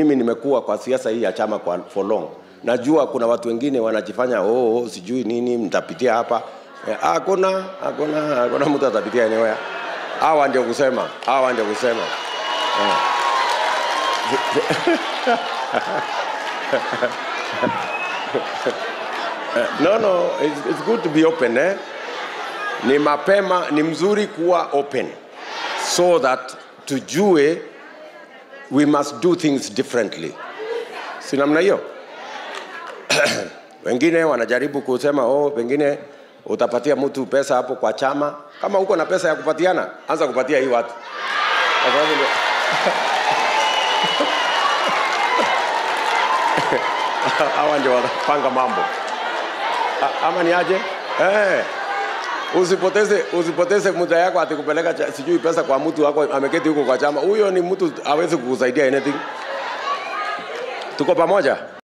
mimi nimekuwa kwa siasa hii ya chama kwa for long najua kuna watu wengine wanajifanya oh, oh sijui nini mtapitia hapa Eh, hakuna hakuna hakuna mtu atapitia eneo ya hawa ndio kusema hawa ndio kusema eh. no no it's, it's good to be open eh? ni mapema ni mzuri kuwa open so that tujue we must do things differently si namna hiyo wengine wanajaribu kusema oh pengine utapatia mtu pesa hapo kwa chama kama uko na pesa ya kupatiana anza kupatia hii watu Kwa sababu ndio- hawa ndio wanapanga mambo A- ama ni aje eh. usipoteze usipoteze muda yako ati kupeleka cha- sijui pesa kwa mtu wako ameketi huko kwa chama huyo ni mtu awezi kukusaidia anything tuko pamoja